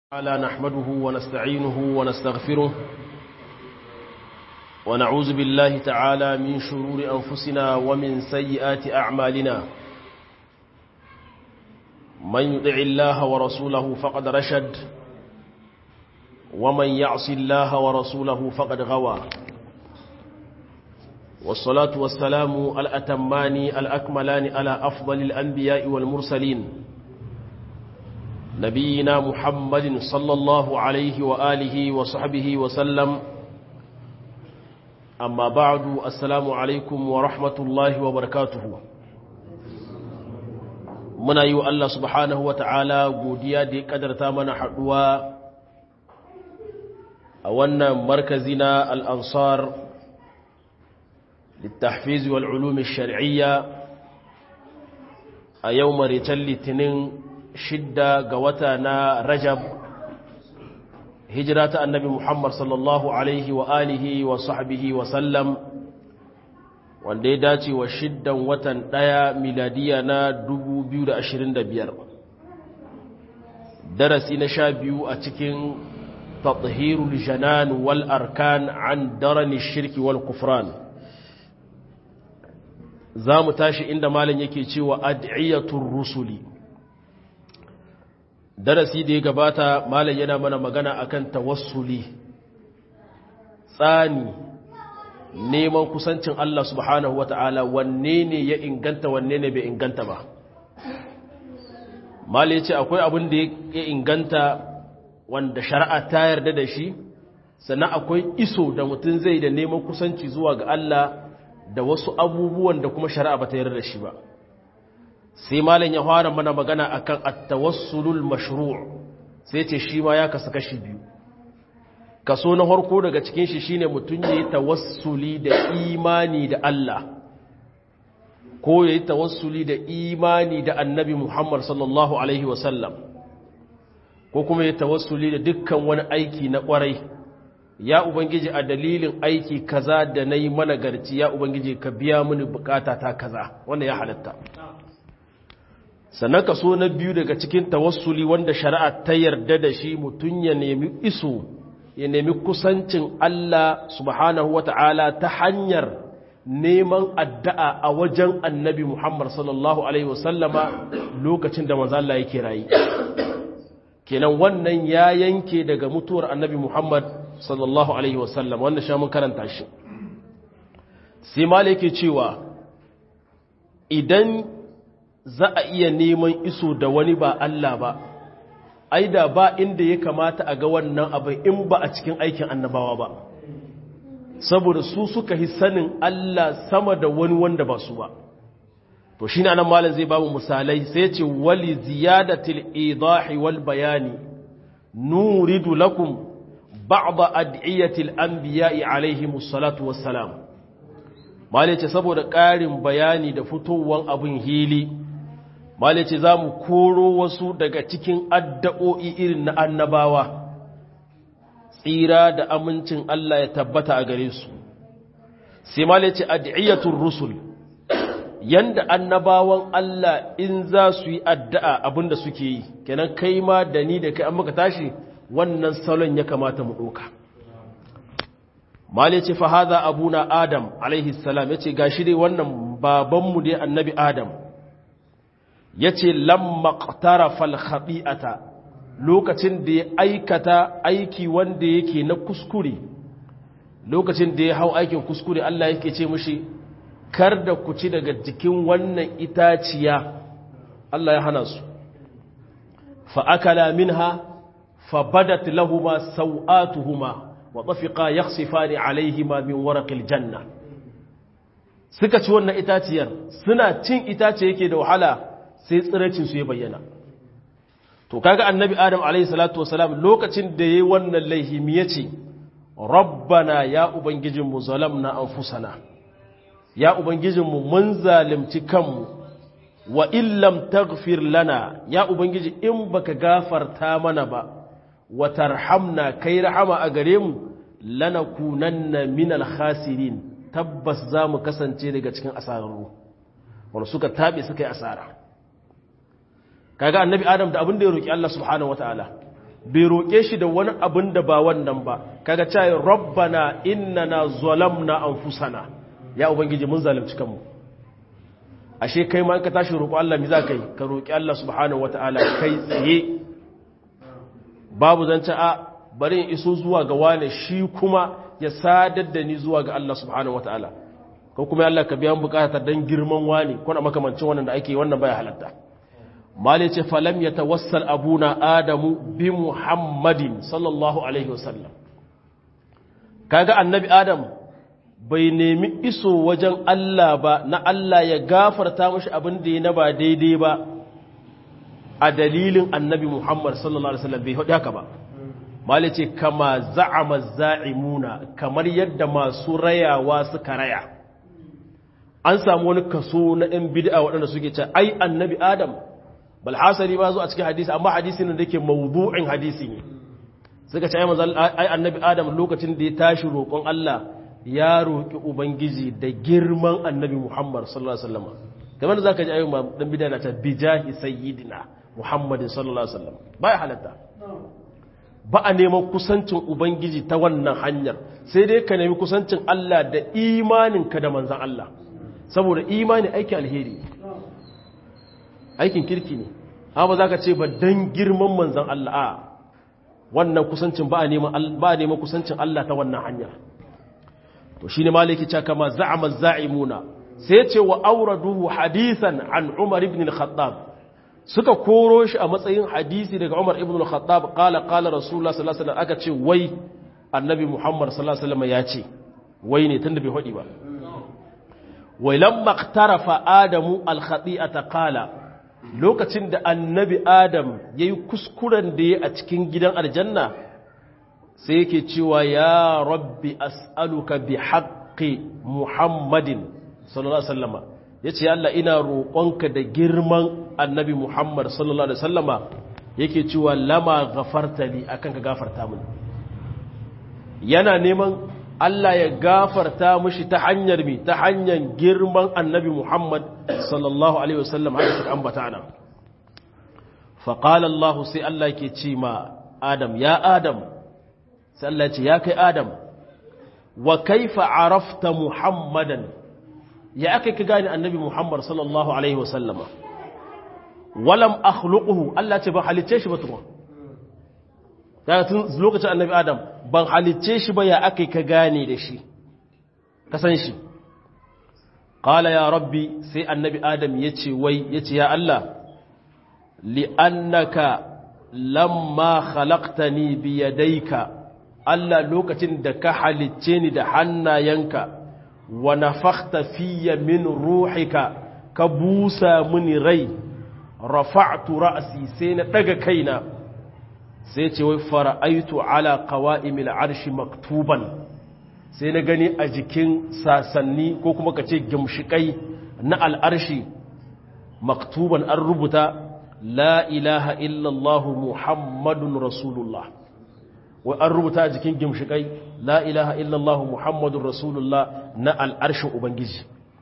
تعالى نحمده ونستعينه ونستغفره ونعوذ بالله تعالى من شرور أنفسنا ومن سيئات أعمالنا من يطع الله ورسوله فقد رشد ومن يعص الله ورسوله فقد غوى والصلاة والسلام الأتمان الأكملان على أفضل الأنبياء والمرسلين نبينا محمد صلى الله عليه وآله وصحبه وسلم أما بعد السلام عليكم ورحمة الله وبركاته muna yi wa Allah subhanahu wa ta'ala godiya da ya ƙadarta mana haɗuwa a wannan markazi na al'ansar littafizi wal'ulumi shari'iyya a yau maritan litinin shidda ga wata na rajab hijira ta annabi muhammad sallallahu alaihi wa alihi wa sahbihi wa sallam wanda ya dace wa shiddan watan ɗaya miladiya na 2025 darasi na sha biyu a cikin tathirul janan wal arkan an darani shirki wal kufran za mu tashi inda malam yake cewa ad'iyatul rusuli darasi da ya gabata malam yana mana magana akan tawassuli tsani neman kusancin Allah subhanahu wata'ala wanne ne ya inganta wanne ne bai inganta ba malam ya ce akwai abin da ya inganta wanda shari'a ta yarda da shi sannan akwai iso da mutum zai da neman kusanci zuwa ga Allah da wasu abubuwan da kuma shari'a ba ta yarda da shi ba sai malam ya fara mana magana akan at-tawassulul mashru' sai ce shi ma ya kasu kashi biyu kaso na harko daga cikin shi shine mutun yayi tawassuli da imani da Allah ko yayi tawassuli da imani da Annabi Muhammad sallallahu alaihi wasallam ko kuma yayi tawassuli da dukkan wani aiki na kwarai ya ubangiji a dalilin aiki kaza da nayi mana garci ya ubangiji ka biya mini bukata ta kaza wannan ya halatta sannan kaso na biyu daga cikin tawassuli wanda shari'a ta yarda da shi mutum ya nemi iso ya nemi kusancin Allah subhanahu wata'ala ta hanyar neman addu'a a wajen annabi Muhammad sallallahu Alaihi wasallama lokacin da manzala yake rayu kenan wannan ya yanke daga mutuwar annabi Muhammad sallallahu Alaihi wasallam wannan sha mun karanta shi sai mala yake cewa idan za a iya neman iso da wani ba Allah ba ai da ba inda ya kamata a ga wannan abin in ba a cikin aikin annabawa ba saboda su suka yi sanin Allah sama da wani wanda ba su ba to shi ne anan malam zai bamu misalai sai ya ce wali ziyadatil idahi wal bayani nuridu lakum ba'da ad'iyatil anbiya'i alaihimus salatu wassalam malam ya ce saboda ƙarin bayani da fitowar abin hili Mali ce za mu koro wasu daga cikin addu'o'i irin na annabawa, tsira da amincin Allah ya tabbata a gare su. Sai Mali ce addu'iyyatun Rusul, yanda annabawan Allah in za su yi addu'a abinda suke yi, kenan kai ma da ni da kai an maka tashi wannan salon ya kamata mu ɗoka. Mali ce fahaza abuna Adam, alaihissalam, ya ce ga shi dai wannan babanmu dai annabi Adam. ya ce lamma ƙtarafal haɗi'ata lokacin da ya aikata aiki wanda yake na kuskure lokacin da ya hau aikin kuskure Allah yake ce mushi kar da ku ci daga jikin wannan itaciya Allah ya hana su fa'akala minha fa badat lahuma sau'atuhuma wa tafiqa yakhsifani alaihima min waraqil janna suka ci wannan itaciyar suna cin itace yake da wahala sai tsiracinsu ya bayyana to kaga annabi adam alayhi salatu wasalam lokacin da yayi wannan laihimi yace rabbana ya ubangijinmu zalamna anfusana ya ubangijinmu mun zalimci kanmu wa illam taghfir lana ya ubangiji in baka gafarta mana ba wa tarhamna kai rahama a gare mu lanakunanna minal khasirin tabbas za mu kasance daga cikin asararru wanda suka tabe suka yi asara kaga annabi adam da abin da ya roki Allah subhanahu wataala bai roƙe shi da wani abin da ba wannan ba kaga cewa rabbana innana zalamna anfusana ya ubangiji mun zalunci kanmu ashe kai ma ka tashi roƙo Allah mi za ka yi ka roƙi Allah subhanahu wata'ala kai tsaye babu zance a bari in iso zuwa ga wane shi kuma ya sadar da ni zuwa ga Allah subhanahu wata'ala ko kuma Allah ka biya bukatar dan girman wani ko na makamancin wannan da ake wannan baya halatta mali ce falam yatawassal abuna adamu bi muhammadin sallallahu alaihi wasallam kaga annabi adam bai nemi iso wajen Allah ba na Allah ya gafarta mashi abin da ya na ba daidai ba a dalilin annabi Muhammad sallallahu Alaihi wasallam bai haɗi haka ba mali ce kama za'ama za'imuna kamar yadda masu rayawa suka raya an samu wani kaso na ɗan bid'a waɗanda suke ce ai annabi adam balhasari ba zo a cikin hadisi amma hadisi ne da ke mawdu'in hadisi ne suka ce ai annabi adam lokacin da ya tashi roƙon Allah ya roƙi Ubangiji da girman annabi Muhammad sallallahu Alaihi wasallam kamar da za ka ji ayyuma ɗan bida na ta bijahi sayyidina Muhammadin sallallahu Alaihi wasallam ba ya halatta ba a neman kusancin Ubangiji ta wannan hanyar sai dai ka nemi kusancin Allah da imaninka da manzan Allah saboda imani aikin alheri aikin kirki ne amma za ka ce ba don girman manzan Allah a wannan kusancin ba a neman kusancin Allah ta wannan hanyar to shine maliki ce kama za'ama za'imuna sai ce wa auraduhu hadisan an Umar ibn al-Khattab suka koro shi a matsayin hadisi daga Umar ibn al-Khattab qala qala Rasulullah sallallahu alaihi wasallam aka ce wai Annabi Muhammad sallallahu alaihi wasallam ya ce wai ne tunda bai hodi ba wai lamma iqtarafa Adamu al-khati'ata qala lokacin da Annabi Adam yayi kuskuren da yayi a cikin gidan aljanna sai yake cewa ya rabbi as'aluka bi haqqi muhammadin sallallahu alaihi wasallama yace Allah ina roƙonka da girman annabi muhammad sallallahu alaihi wasallama yake cewa lama ghafarta li akan ka gafarta min yana neman Allah ya gafarta mishi ta hanyar mi ta hanyar girman annabi muhammad sallallahu alaihi wasallam haka suka ambata ana fa qala Allah sai Allah yake ce ma Adam ya Adam sai Allah ce ya kai Adam wa kaifa arafta Muhammadan ya aka ka gane annabi Muhammad sallallahu alaihi wasallama walam akhluquhu Allah ce ban halicce shi ba tukun daga tun lokacin annabi Adam ban halicce shi ba ya aka ka gane da shi ka san shi qala ya rabbi sai annabi Adam yace wai yace ya Allah li'annaka lamma khalaqtani bi yadayka Allah lokacin da ka halicce ni da hannayenka wa nafakhta fiyya min ruhika ka busa mini rai rafa'tu ra'si sai na daga kaina sai ce wai fara'aitu ala qawa'imil arshi maktuban sai na gani a jikin sasanni ko kuma kace gimshikai na al'arshi maktuban an rubuta la ilaha illallah muhammadun rasulullah wai an rubuta a jikin gimshikai la ilaha illallah muhammadun rasulullah na al'arshin ubangiji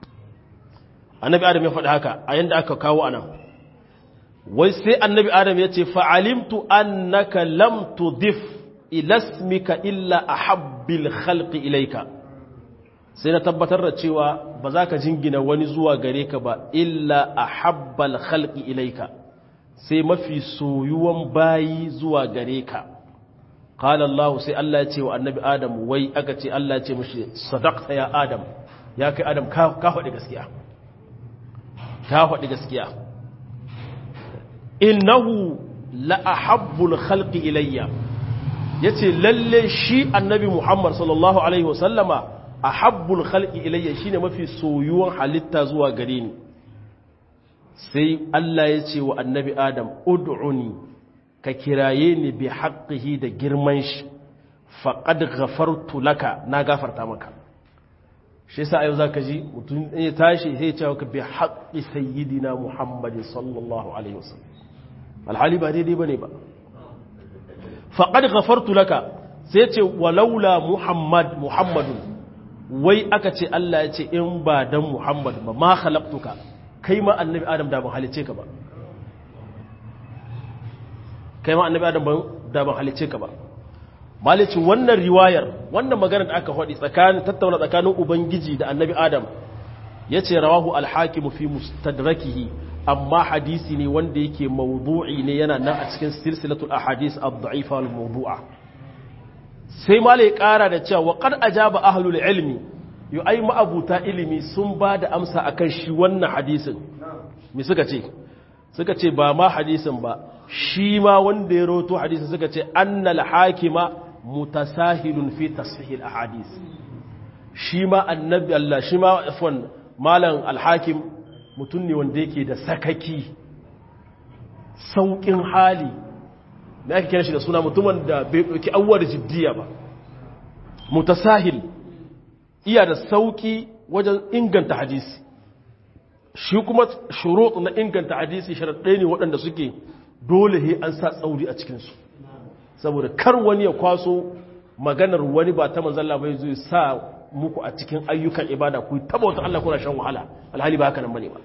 annabi adam ya faɗi haka a yanda aka kawo anan wai sai annabi adam ya ce fa'alimtu annaka lam tudif ilasmika illa a habbil khalqi ilaika sai na tabbatar da cewa ba za ka jingina wani zuwa gare ka ba illa a habbal khalqi ilaika sai mafi soyuwan bayi zuwa gare ka qala Allah sai Allah ya ce wa annabi Adam wai aka ce Allah ya ce mishi sadaqta ya Adam ya kai Adam ka faɗi gaskiya ka faɗi gaskiya innahu la ahabbul khalqi ilayya yace lalle shi annabi Muhammad sallallahu alaihi wasallama ahabbul khalqi ilayya shine mafi soyuwan halitta zuwa gare ni sai Allah ya ce wa annabi Adam ud'uni ka kiraye ni bi haqqihi da girman shi faqad ghafartu laka na gafarta maka shi yasa yau zaka ji mutum ya tashi sai ya ce maka bi haqqi sayyidina Muhammadin sallallahu alaihi wasallam alhali ba daidai bane ba faqad ghafartu laka sai ya ce walaula Muhammad Muhammadun wai aka ce Allah ya ce in ba dan Muhammad ba ma khalaqtuka kai ma annabi Adam da ban halice ka ba kai ma annabi Adam da ban halice ka ba malici wannan riwayar wannan magana da aka faɗi tsakanin tattauna tsakanin ubangiji da annabi adam ya ce rawahu alhakimu fi mustadrakihi amma hadisi ne wanda yake mawdu'i ne yana nan a cikin silsilatul ahadis ad-da'ifa wal mawdu'a sai malai ƙara da cewa qad ajaba ahlul ilmi yu ai ma'abuta ilimi sun ba da amsa akan shi wannan hadisin me suka ce suka ce ba ma hadisin ba shi ma wanda ya roto hadisin suka ce annal hakima mutasahilun fi tasfihil ahadis shi ma annabi Allah shi ma afwan malam alhakim mutum ne wanda yake da sakaki saukin hali da ake kira shi da suna mutumin da bai ɗauki awwar jiddiya ba mutasahil iya da sauki wajen inganta hadisi shi kuma shurut na inganta hadisi sharaɗai ne waɗanda suke dole he an sa tsauri a cikinsu saboda kar wani ya kwaso maganar wani ba ta manzalla bai zai sa muku a cikin ayyukan ibada ku taba wata Allah kuna shan wahala alhali ba haka nan bane ba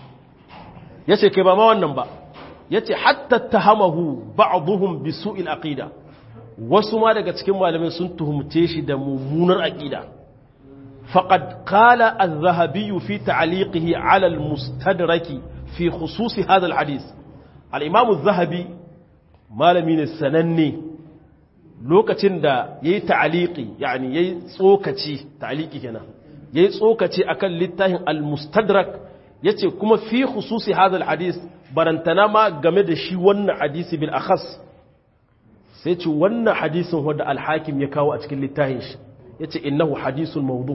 yace kai ba ma wannan ba yace hatta tahamahu ba'dhum bi su'il aqida wasu ma daga cikin malamai sun tuhumce shi da mummunar aqida faqad qala az-zahabi fi ta'liqihi 'ala al-mustadrak fi khusus hadha al-hadith al-imam az-zahabi malami ne sananne lokacin da yayi ta'liqi yani yayi tsokaci ta'liqi kenan yayi tsokaci akan littafin al-mustadrak yace kuma fi khusus hadha al-hadith barantana ma game da shi wannan hadisi bil akhas sai ce wannan hadisin wanda alhakim ya kawo a cikin littafin shi ya ce innahu hadisun maudu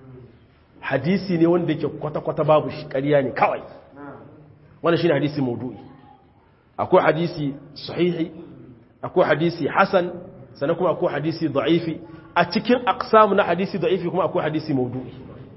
hadisi ne wanda yake kwata-kwata babu shi ƙarya ne kawai wannan shi ne hadisi maudu'i akwai hadisi sahihi akwai hadisi hasan sannan kuma akwai hadisi da'ifi a cikin aqsam na hadisi da'ifi kuma akwai hadisi maudu'i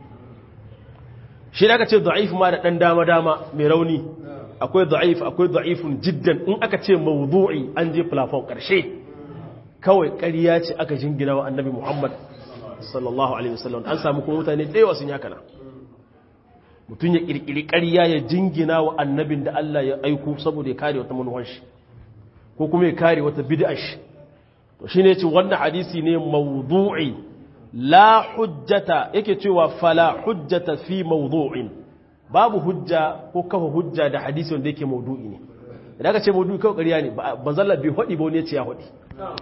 shi da aka ce da'if ma da ɗan dama-dama mai rauni akwai da'if akwai da'ifun jiddan in aka ce mawdu'i an je plafon karshe kawai ƙarya ce aka jingina wa annabi Muhammad sallallahu alaihi wasallam an samu kuma mutane da yawa sun yaka na mutum ya kirkiri ƙarya ya jingina wa annabin da Allah ya aiko saboda ya kare wata manuwan shi ko kuma ya kare wata bid'a shi to shine ce wannan hadisi ne mawdu'i la hujjata yake cewa fala hujjata fi mawdu'in babu hujja ko kafa hujja da hadisi wanda yake maudu'i ne idan aka ce maudu'i kawai ƙarya ne banzalla bai haɗi ba wani ya ce ya haɗi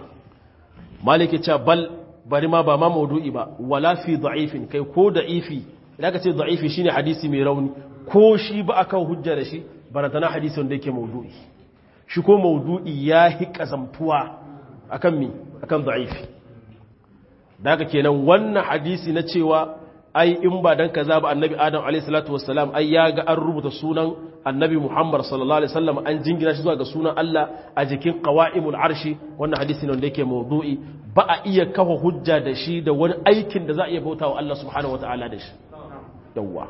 maliki ce bal bari ma ba ma maudu'i ba wala fi da'ifin kai ko da'ifi idan aka ce da'ifi shine hadisi mai rauni ko shi ba a kawo hujja da shi barantana hadisi wanda yake maudu'i shi ko maudu'i ya hi kazamtuwa akan mi akan da'ifi daga kenan wannan hadisi na cewa ai in ba dan kaza ba annabi adam alayhi salatu wassalam ai ya ga an rubuta sunan annabi muhammad sallallahu alaihi wasallam an jingina shi zuwa ga sunan Allah a jikin qawaimul arshi wannan hadisi ne wanda yake mawdu'i ba a iya kafa hujja da shi da wani aikin da za a iya bautawa Allah subhanahu wataala da shi yawwa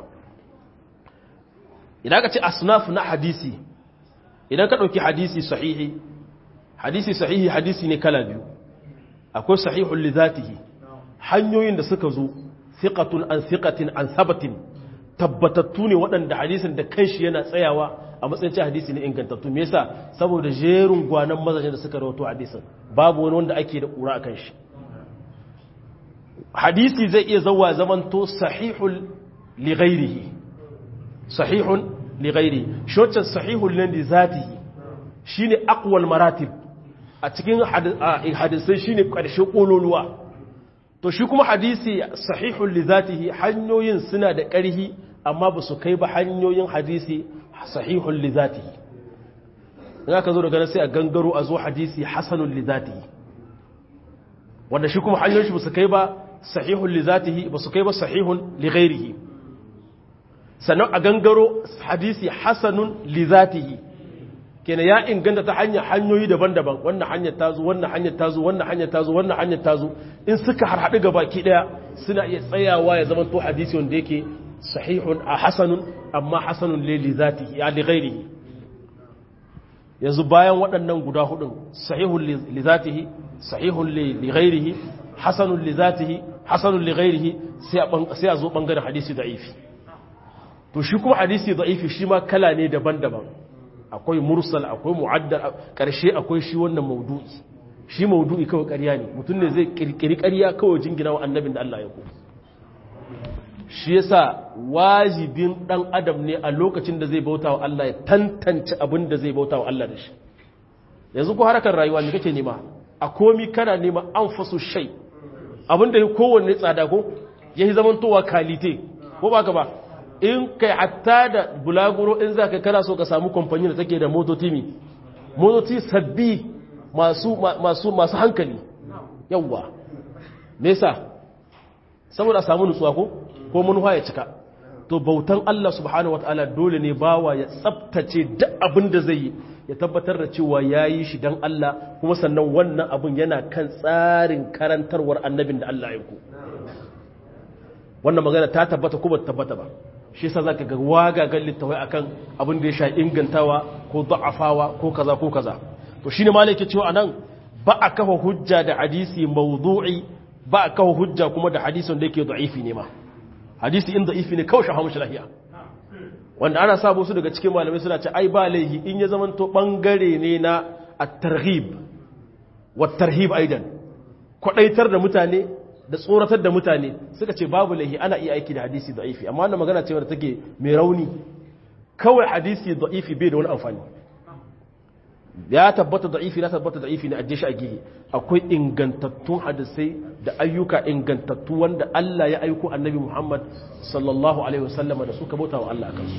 idan ka ce asnaf na hadisi idan ka dauki hadisi sahihi hadisi sahihi hadisi ne kala biyu akwai sahihul li zatihi hanyoyin da suka zo thiqatun an thiqatin an sabatin tabbatattu ne waɗanda hadisin da kanshi yana tsayawa a matsayin hadisi ne ingantattu me yasa saboda jerin gwanan mazajen da suka rawato hadisin babu wani wanda ake da ƙura akan shi hadisi zai iya zawa zamanto sahihul li ghairihi sahihun li ghairihi shocin sahihul li zatihi shine aqwal maratib a cikin hadisai shine ƙarshe ƙololuwa to shi kuma hadisi sahihun li zatihi hanyoyin suna da ƙarhi amma ba su kai ba hanyoyin hadisi sahihun li zatihi in aka zo daga nan sai a gangaro a zo hadisi hasanun li zatihi wanda shi kuma hanyoyin shi ba su kai ba sahihun li zatihi ba su kai ba sahihun li ghairihi sannan a gangaro hadisi hasanun li zatihi kenan ya inganta ta hanyar hanyoyi daban-daban wannan hanyar tazo wannan hanyar tazo wannan hanyar tazo wannan hanyar tazo in suka harhaɗu ga baki ɗaya suna iya tsayawa ya zama to hadisi wanda yake sahihun a hasanun amma hasanun li zatihi ya li ghairihi yanzu bayan waɗannan guda hudun sahihun li zatihi sahihun li ghairihi hasanun li zatihi hasanun li ghairihi sai a zo bangaren hadisi da'ifi to shi kuma hadisi da'ifi shi ma kala ne daban-daban akwai mursal akwai mu'addal karshe akwai shi wannan maudu'i shi maudu'i kawai ƙarya ne mutum ne zai kirkiri ƙarya kawai jingina wa annabin da Allah ya ku shi yasa wajibin dan adam ne a lokacin da zai bauta wa Allah ya tantance abin da zai bauta wa Allah da shi yanzu ko harkar rayuwa ne kake nema a komi kana nema an fasu shai abin da kowanne tsada ko ya yi zamantowa kalite ko ba ka ba in kai hatta da bulaguro in za ka kana so ka samu kamfani da take da motoci mi motoci sabbi masu masu masu hankali yawwa nesa saboda samu nutsuwa ko ko manuwa ya cika to bautan Allah subhanahu wataala dole ne bawa ya tsaftace duk abin da zai yi ya tabbatar da cewa ya yi shi don Allah kuma sannan wannan abin yana kan tsarin karantarwar annabin da Allah ya ku wannan magana ta tabbata kuma ta tabbata ba shi yasa zaka ga wagagan littawai akan abin da ya sha ingantawa ko da'afawa ko kaza ko kaza to shine malai ke cewa anan ba a kafa hujja da hadisi mawdu'i ba a kafa hujja kuma da hadisin da yake da'ifi ne ma hadisi in da'ifi ne kawai shahamu lahiya wanda ana sabo su daga cikin malamai suna ce ai ba laihi in ya zamanto bangare ne na at-targhib wa tarhib aidan kwadaitar da mutane da tsoratar da mutane suka ce babu laihi ana iya aiki da hadisi da'ifi amma wannan magana ce wadda take mai rauni kawai hadisi da'ifi bai da wani amfani ya tabbata da'ifi na tabbata da'ifi ne ajiye shi a gihe akwai ingantattun hadisai da ayyuka ingantattu wanda Allah ya aiko annabi Muhammad sallallahu alaihi wasallam da suka bauta wa Allah akan su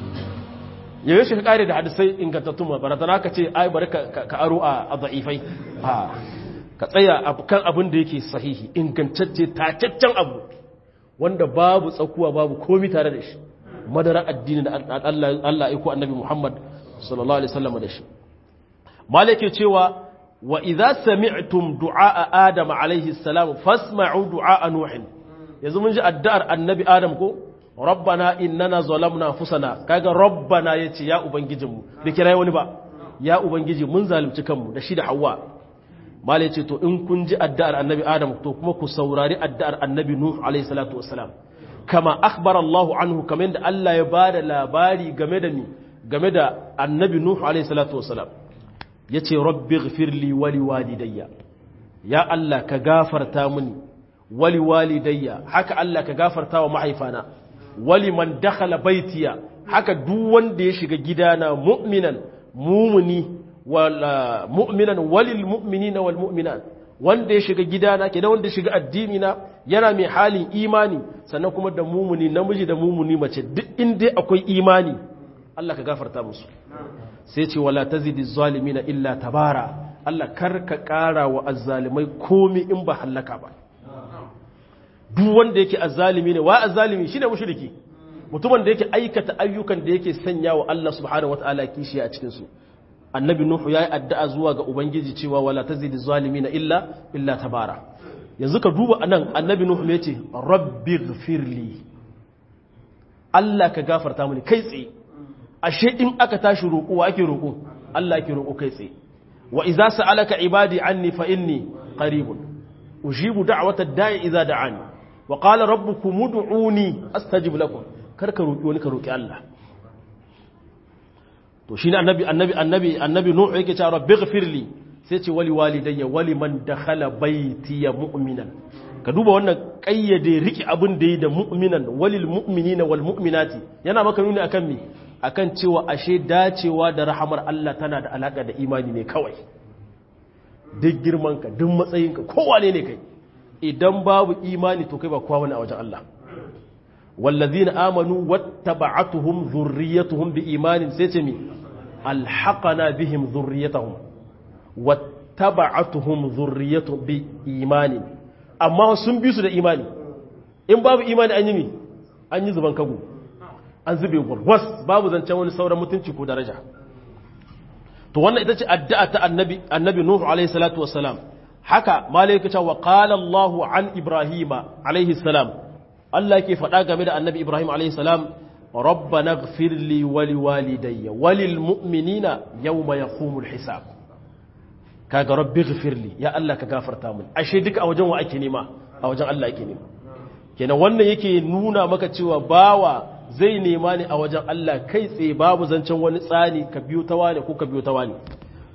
yayin shi kare da hadisai ingantattun ma barazana ka ce ai bari ka aro a da'ifai ha ka tsaya kan abin da yake sahihi ingantacce tacaccen abu wanda babu tsakuwa babu komi tare da shi madara addini da Allah ya aiko annabi Muhammad sallallahu alaihi wasallam da shi malike cewa wa idza sami'tum du'a adam alaihi salam fasma'u du'a nuh yanzu mun ji addu'ar annabi adam ko rabbana innana zalamna anfusana kaga rabbana yace ya ubangijinmu da kirai wani ba ya ubangiji mun zalunci kanmu da shi da hawa malai ce to in kun ji addu'ar annabi adam to kuma ku saurari addu'ar annabi nuh alaihi salatu wassalam kama akhbara Allah anhu kamar da Allah ya bada labari game da ni game da annabi nuh alaihi salatu wassalam ya ce rabbi gfirli wali walidayya ya Allah ka gafarta mini wali walidayya haka Allah ka gafarta wa mahaifana wali man dakhala baitiya haka duk wanda ya shiga gidana mu'minan mumuni wala mu'minan walil mu'minina wal mu'minat wanda ya shiga gidana kenan wanda ya shiga addini na yana mai halin imani sannan kuma da mumuni namiji da mumuni mace duk inda akwai imani Allah ka gafarta musu sai ce wala tazidi zalimina illa tabara Allah kar ka ƙara wa azzalimai komi in ba hallaka ba duk wanda yake azzalimi ne wa azzalimi shine mushriki mutumin da yake aikata ayyukan da yake sanya wa Allah subhanahu wataala kishi a cikin su annabi nuhu yayi addu'a zuwa ga ubangiji cewa wala tazidi zalimina illa illa tabara yanzu ka duba anan annabi nuhu me yace rabbighfirli Allah ka gafarta mini kai tsaye ashe in aka tashi roƙo wa ake roƙo Allah ake roƙo kai tsaye wa idza sa'alaka ibadi anni fa inni qaribun ujibu da'watad da'i idza da'ani wa qala rabbukum ud'uni astajib lakum kar ka roƙi wani ka roƙi Allah to shine annabi annabi annabi annabi nuhu yake cewa rabbighfirli sai ce wali walidayya wali man dakhala baiti ya mu'minan ka duba wannan kayyade riki abin da yi da mu'minan walil mu'minina wal mu'minati yana maka nuni akan me akan cewa ashe dacewa da rahamar Allah tana da alaka da imani ne kawai duk girmanka duk matsayinka kowane ne kai idan babu imani to kai ba kowa wani a wajen Allah wallazina amanu wattaba'atuhum dhurriyyatuhum biimanin sai ce mi alhaqana bihim dhurriyyatuhum wattaba'atuhum dhurriyyatuhum biimanin amma sun bi su da imani in babu imani an yi mi an yi zuban kago an zube gwargwas babu zancen wani sauran mutunci ko daraja to wannan ita ce addu'a ta annabi annabi nuhu alaihi salatu wassalam haka malaika ta wa qala Allahu an ibrahima alaihi salam Allah yake faɗa game da annabi ibrahim alaihi salam rabbana ighfir li wa liwalidayya wa lil mu'minina yawma yaqumul hisab kaga rabbi ighfir li ya Allah ka gafarta min ashe duka a wajen wa ake nema a wajen Allah ake nema kenan wannan yake nuna maka cewa bawa zai nema ne a wajen Allah kai tsaye babu zancen wani tsani ka biyo ta wane ko ka biyo ta wane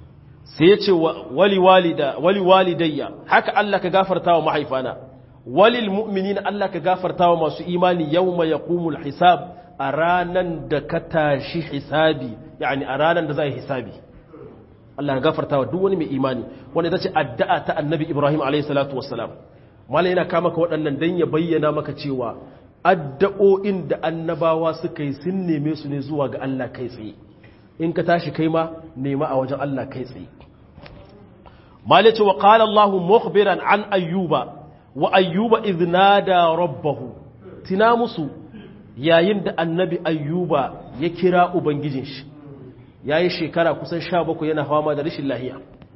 sai ya ce wali walida wali walidayya haka Allah ka gafarta wa mahaifana walil mu'minina Allah ka gafarta wa masu imani yawma yaqumul hisab a ranan da ka tashi hisabi yani a ranan da za yi hisabi Allah ya gafarta wa duk wani mai imani wanda ita ce addu'a ta annabi Ibrahim alayhi salatu wassalam malai yana kama ka waɗannan dan ya bayyana maka cewa addu'o'in da annabawa suka yi sun neme su ne zuwa ga Allah kai tsaye in ka tashi kai ma nema a wajen Allah kai tsaye malai ce wa qala Allah mukhbiran an ayyuba wa ayyuba idh nada rabbahu tina musu yayin da annabi ayyuba ya kira ubangijin shi ya yi shekara kusan sha bakwai yana fama da rashin lahiya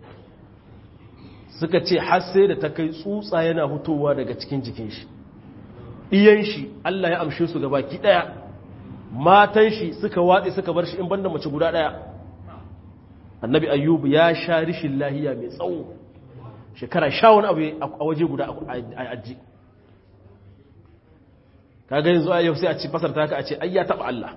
suka ce har sai da ta kai tsutsa yana hutowa daga cikin jikin shi iyan shi Allah ya amshe su gabaki daya matan shi suka watse suka bar shi in banda mace guda daya annabi ayyubu ya sha rashin lahiya mai tsawo shekara sha wani abu a waje guda a aji kaga yanzu a yau sai a ci fasar ta ka a ce ai ya taba Allah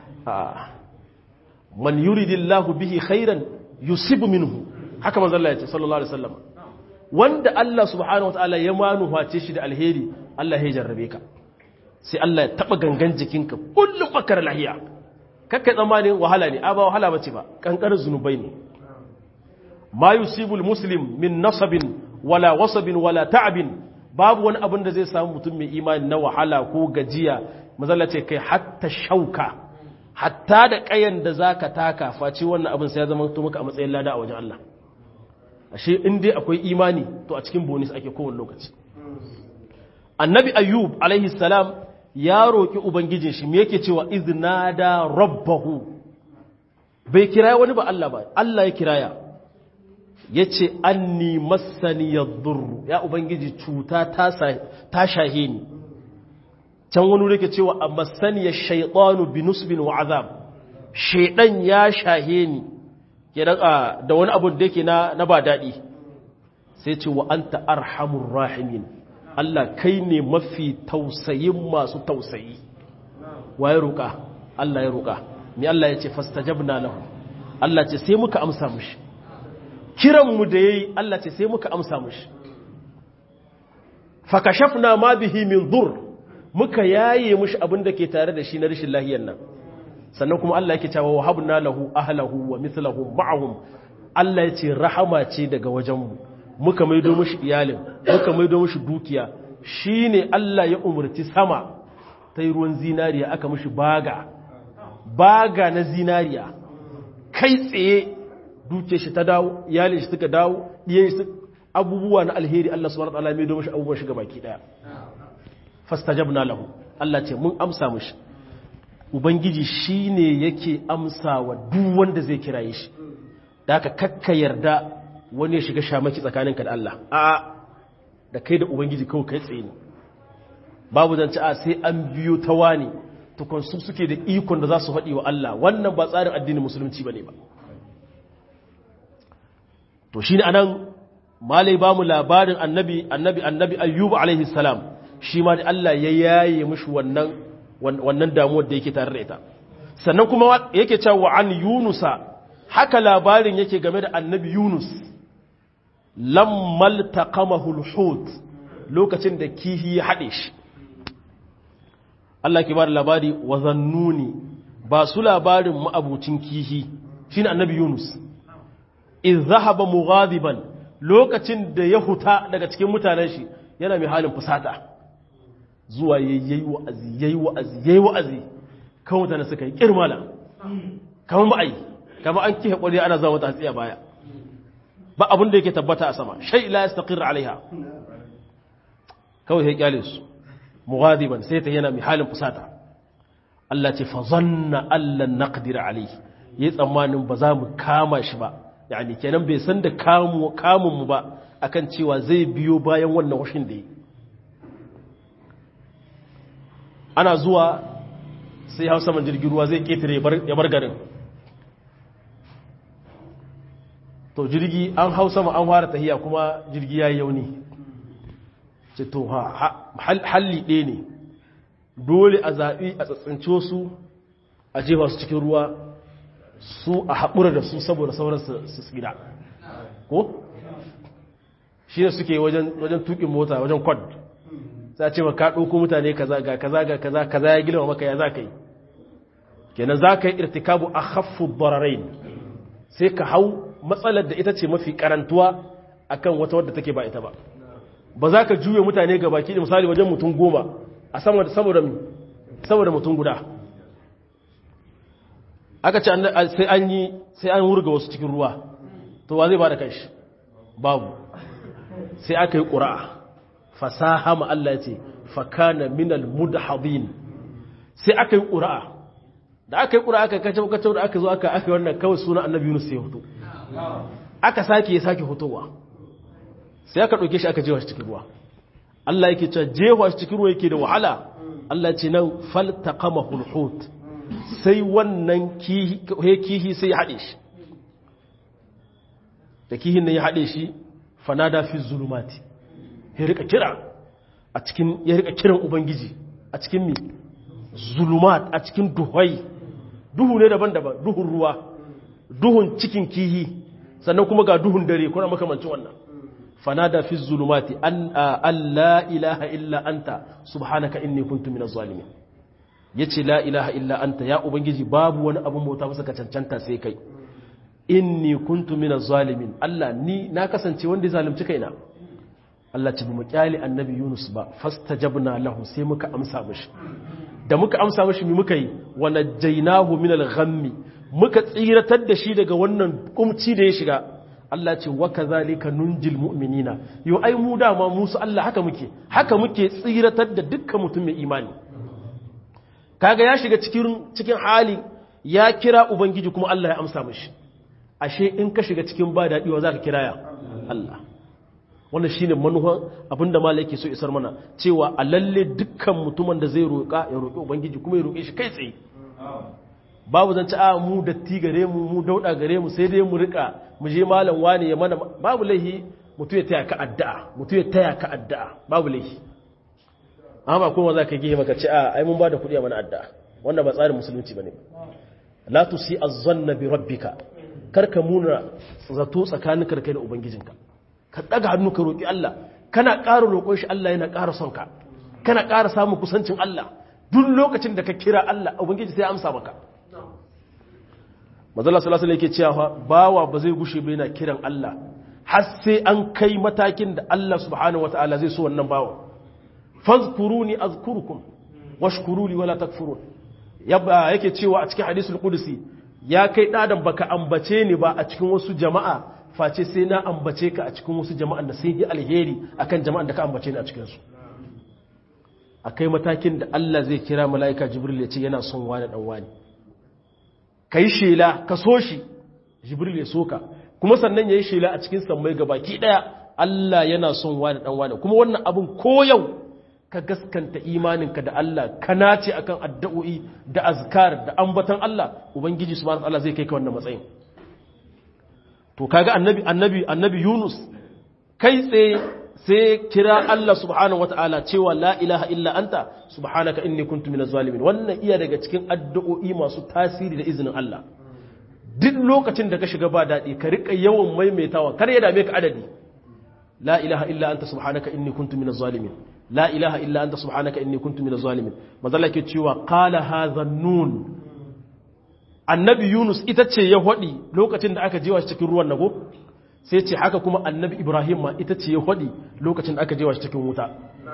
man yuridillahu bihi khairan yusibu minhu haka manzo Allah ya ce sallallahu alaihi wasallam wanda Allah subhanahu wataala ya manuface shi da alheri Allah ya jarrabe ka sai Allah ya taba gangan jikinka kullum bakar lahiya kakkai tsammanin wahala ne a ba wahala bace ba kankanin zunubai ne ma yusibul muslim min nasabin wala wasabin wala ta'abin babu wani abin da zai samu mutum mai imani na wahala ko gajiya mazalla ce kai hatta shauka hatta da kayan da zaka taka face wannan abin sai ya zama to maka a matsayin lada a wajen Allah ashe in dai akwai imani to a cikin bonus ake kowane lokaci annabi ayyub alaihi salam ya roki ubangijin shi me yake cewa iznada rabbahu bai kiraya wani ba Allah ba Allah ya kiraya ya ce an ni masaniyar durru ya ubangiji cuta ta shahe ni can wani rike cewa a masaniyar shaidanu binusbin wa azab shaidan ya shahe ni da wani abu da yake na ba daɗi sai ce wa an arhamun rahimin Allah kai ne mafi tausayin masu tausayi wa ya roƙa Allah ya roƙa ni Allah ya ce fastajabna lahu Allah ce sai muka amsa mushi kiranmu da ya yi Allah ce sai muka amsa mushi fakashafna ma bihi min dur muka yaye mushi abin da ke tare da shi na rashin lahiyar nan sannan kuma Allah yake cewa wahabna lahu ahlahu wa mithluhum ma'ahum Allah ya ce rahama ce daga wajenmu muka maido mushi iyalin muka maido mushi dukiya shine Allah ya umurci sama ta yi ruwan zinariya aka mushi baga baga na zinariya kai tsaye duke shi ta dawo iyalin shi suka dawo ɗiyan shi abubuwa na alheri Allah subhanahu wa ta'ala mai domin shi abubuwan shiga baki daya fastajabna lahu Allah ce mun amsa mushi ubangiji shine yake amsa wa duk wanda zai kiraye shi da ka kakka yarda wani ya shiga shamaki tsakaninka da Allah a da kai da ubangiji kawai kai tsaye ne babu zance a sai an biyo ta wani tukun su suke da ikon da za su faɗi wa Allah wannan ba tsarin addinin musulunci bane ba to shine anan malai ba mu labarin annabi annabi annabi ayyubu alaihi salam shi ma da Allah ya yaye mishi wannan wannan damuwar da yake tare da ita sannan kuma yake cewa an yunusa haka labarin yake game da annabi yunus lammal taqamahu alhut lokacin da kihi ya hade shi Allah ke ba da labari wa zannuni ba su labarin ma'abucin kihi shine annabi yunus in zahaba mughadiban lokacin da ya huta daga cikin mutanen shi yana mai halin fusata zuwa yayi wa'azi yayi wa'azi yayi wa'azi kan mutane suka yi kirmala kamar ba ai kamar an kihe kwari ana zama ta tsiya baya ba abin da yake tabbata a sama shay la yastaqir alaiha kawai sai kyale su mughadiban sai ta yana mai halin fusata Allah ce fa zanna allan naqdir alaihi yayi tsammanin ba za mu kama shi ba yani kenan bai san da kamun mu ba akan cewa zai biyo bayan wannan washin da yi ana zuwa sai hau saman jirgin ruwa zai ketare ya bar garin to jirgi an hau sama an fara tahiya kuma jirgi ya yi yauni ce to halli ɗaya ne dole a zaɓi a tsatsince su a jefa su cikin ruwa su a haƙura da su saboda sauran su tsira ko shi ne suke wajen tukin mota wajen kwad za ce ka ɗauko mutane kaza ga kaza ga kaza kaza ya gilma maka ya za ka yi kenan za ka yi irtikabu a haffu bararai sai ka hau matsalar da ita ce mafi karantuwa akan wata wadda take ba ita ba ba za ka juya mutane ga baki da misali wajen mutum goma a saboda mutum guda aka ce sai an yi sai an wurga wasu cikin ruwa to wa zai ba da kanshi babu sai aka yi ƙura'a fasaha ma Allah ya ce fakana minal mudhadin sai aka yi ƙura'a da aka yi ƙura'a aka kacau kacau da aka zo aka aka wannan kawai suna annabi Yunus sai hoto aka sake ya sake hotowa sai aka ɗauke shi aka jewa shi cikin ruwa Allah yake cewa jewa shi cikin ruwa yake da wahala Allah ce nan faltaqama hulhut sai wannan kihi sai ya haɗe shi da kihin nan ya haɗe shi fanada fi zulumati ya rika kira a cikin ya rika kiran ubangiji a cikin mi zulumat a cikin duhai duhu ne daban-daban duhun ruwa duhun cikin kihi sannan kuma ga duhun dare kuna makamancin wannan fanada fi zulumati an la ilaha illa anta subhanaka inni kuntu minaz zalimin yace la ilaha illa anta ya ubangiji babu wani abun bauta masa ka cancanta sai kai inni kuntu minaz zalimin Allah ni na kasance wanda zalunci kaina Allah ce mu kyali annabi Yunus ba fastajabna lahu sai muka amsa mishi da muka amsa mishi mi muka yi wa najjaynahu minal ghammi muka tsiratar da shi daga wannan kumci da ya shiga Allah ce wa kazalika nunjil mu'minina yo ai mu dama musu Allah haka muke haka muke tsiratar da dukkan mutum mai imani kaga ya shiga cikin cikin hali ya kira ubangiji kuma Allah ya amsa mishi ashe in ka shiga cikin ba daɗi wa zaka kiraya Allah wannan shine manuhan abinda malai yake so isar mana cewa a lalle dukkan mutumin da zai roƙa ya roƙi ubangiji kuma ya roƙe shi kai tsaye babu zan ci a mu datti gare mu mu dauda gare mu sai dai mu rika mu je malam wani ya mana babu laihi mutu ya taya ka addu'a mutu ya taya ka addu'a babu laihi amma kuma za ka gihe maka ci a ai mun ba da kuɗi a mana addu'a wannan ba tsarin musulunci bane la tusi azzanna bi rabbika karka muna zato tsakaninka da kai da ubangijinka ka daga hannu ka roki Allah kana ƙara roƙon shi Allah yana ƙara son ka kana ƙara samun kusancin Allah duk lokacin da ka kira Allah ubangiji sai ya amsa maka mazala salasala yake cewa bawa ba zai gushe bai na kiran Allah har sai an kai matakin da Allah subhanahu wata'ala zai so wannan bawa fazkuruni azkurukum washkuruli wala takfurun yake cewa a cikin hadisul qudsi ya kai dadan baka ambace ni ba a cikin wasu jama'a face sai na ambace ka a cikin wasu jama'an da sai yi alheri akan jama'an da ka ambace ni a cikin su akai matakin da Allah zai kira mala'ika jibril ya ce yana son wani dan wani ka yi shela ka so shi jibril ya so ka kuma sannan ya yi shela a cikin sammai baki ɗaya Allah yana son wani ɗan wani kuma wannan abin ko yau ka gaskanta imaninka da Allah ka nace akan addu'o'i da azkar da ambatan Allah ubangiji subhanahu Allah zai kai ka wannan matsayin to kaga annabi annabi annabi Yunus kai tsaye sai kira Allah subhanahu wata'ala cewa la ilaha illa anta subhanaka inni kuntu minaz zalimin wannan iya daga cikin addu'o'i masu tasiri da izinin Allah duk lokacin da ka shiga ba daɗi ka rika yawan maimaitawa kar ya dame ka adadi la ilaha illa anta subhanaka inni kuntu minaz zalimin la ilaha illa anta subhanaka inni kuntu minaz zalimin mazalla ke cewa qala hadha nun annabi Yunus ita ce ya hwadi lokacin da aka jewa shi cikin ruwan nago sai ce haka kuma annabi ibrahim ma ita ce ya faɗi lokacin da aka jewa shi cikin wuta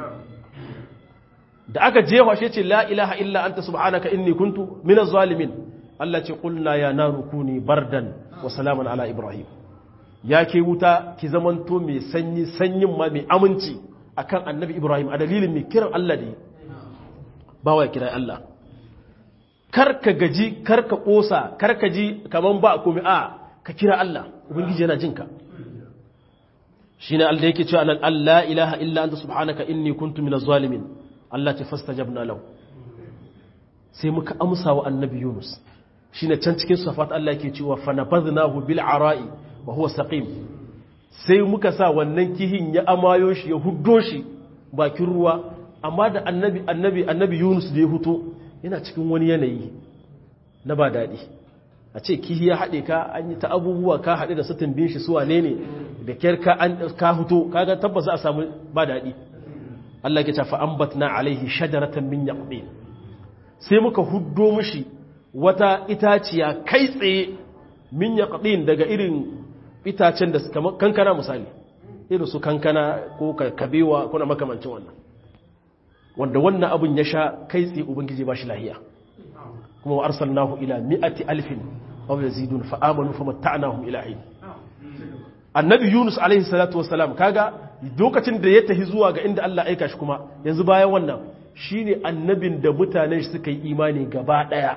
da aka jewa shi ce la ilaha illa anta subhanaka inni kuntu minaz zalimin Allah ce qulna ya naru kuni bardan wa salaman ala ibrahim ya ke wuta ki zamanto mai sanyi sanyin ma mai aminci akan annabi ibrahim a dalilin mai kiran Allah da ba wa kira Allah karka gaji karka kosa karka ji kaman ba komai a ka kira Allah ubangiji yana jinka shine Allah yake cewa nan Allah ilaha illa anta subhanaka inni kuntu minaz zalimin Allah ta fastajabna lahu sai muka amsa wa annabi Yunus shine can cikin safat Allah yake cewa fanabadnahu bil ara'i wa huwa saqim sai muka sa wannan kihin ya amayo shi ya huddo shi bakin ruwa amma da annabi annabi annabi Yunus da ya huto yana cikin wani yanayi na ba daɗi a ce kihi ya haɗe ka an yi ta abubuwa ka haɗe da sutin bin shi su wane ne da kyar ka an ka huto kaga tabbas za a samu ba daɗi Allah ya ce fa ambatna alaihi shajaratan min yaqin sai muka huddo mishi wata itaciya kai tsaye min yaqin daga irin itacen da kamar kankana misali irin su kankana ko kabewa ko na makamancin wannan wanda wannan abun ya sha kai tsaye ubangiji ba shi lahiya kuma wa arsalnahu ila mi'ati alfin aw yazidun fa amanu famatta'nahum ila hin annabi yunus alaihi salatu wassalam kaga lokacin da ya tafi zuwa ga inda Allah aika shi kuma yanzu bayan wannan shine annabin da mutanen shi suka yi imani gaba daya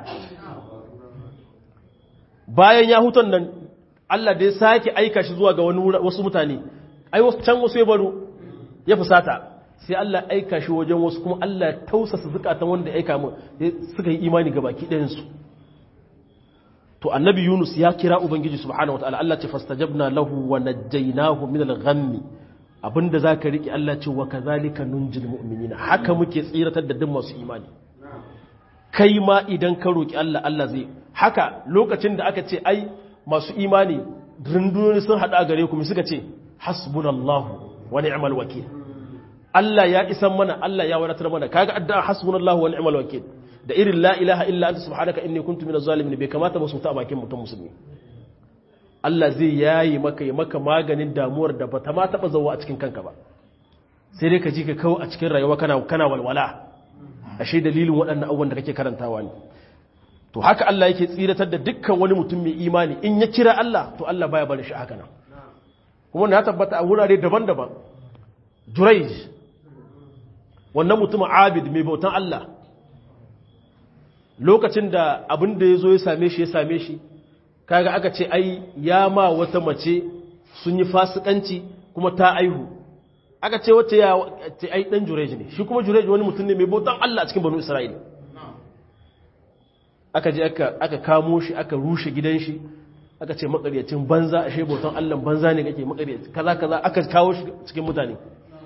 bayan ya huton nan Allah da ya sake aika shi zuwa ga wasu mutane ai can wasu ya baro ya fusata sai Allah aika shi wajen wasu kuma Allah ya tausasa zukatan wanda ya aika mu suka yi imani ga baki ɗayan su to annabi Yunus ya kira ubangiji subhanahu wataala Allah ce fastajabna lahu wa najjaynahu min al-ghammi abinda zaka riki Allah ce wa kadhalika nunjil mu'minina haka muke tsiratar da duk masu imani kai ma idan ka roki Allah Allah zai haka lokacin da aka ce ai masu imani rundunoni sun hada gare ku suka ce hasbunallahu wa ni'mal wakil Allah ya isan mana Allah ya wadatar mana kaga addu'a hasbunallahu wa ni'mal wakil da irin la ilaha illa anta subhanaka inni kuntu minaz zalimin bai kamata ba su ta bakin mutum musulmi Allah zai yayi maka yi maka maganin damuwar da bata ma taba zawo a cikin kanka ba sai dai ka ji ka kawo a cikin rayuwa kana kana walwala ashe dalilin waɗannan abubuwan da kake karantawa ne to haka Allah yake tsiratar da dukkan wani mutum mai imani in ya kira Allah to Allah baya bari shi haka nan kuma na tabbata a wurare daban-daban Jurayj wannan mutumin abid mai bautan Allah lokacin da abin da ya zo ya same shi ya same shi kaga aka ce ai ya ma wata mace sun yi fasikanci kuma ta aihu aka ce wata ya ce ai dan Jurayj ne shi kuma Jurayj wani mutum ne mai bautan Allah a cikin banu Isra'ila aka je aka kamo shi aka rushe gidan shi aka ce makaryacin banza a sheboton allon banza ne kake makaryaci kaza kaza aka kawo shi cikin mutane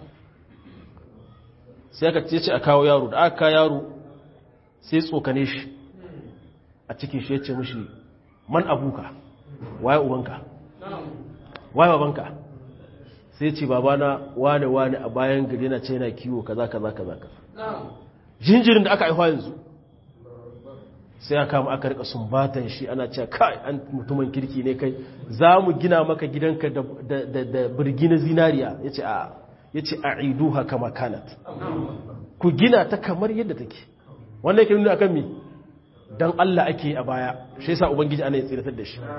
sai aka ce a kawo yaro da aka kawo yaro sai tsokane shi a cikin shi ya ce mashi man abuka waye ubanka waye babanka sai ce babana wane wane a bayan gari na ce yana kiwo kaza kaza kaza kaza jinjirin da aka haihuwa yanzu sai aka kama aka rika sumbatan shi ana cewa kai an mutumin kirki ne kai za mu gina maka gidanka da birgi na zinariya ya ce a ya ce a iduha kama kanat ku gina ta kamar yadda take wanda yake nuna akan mi don Allah ake a baya shi yasa ubangiji ana ya tsiratar da shi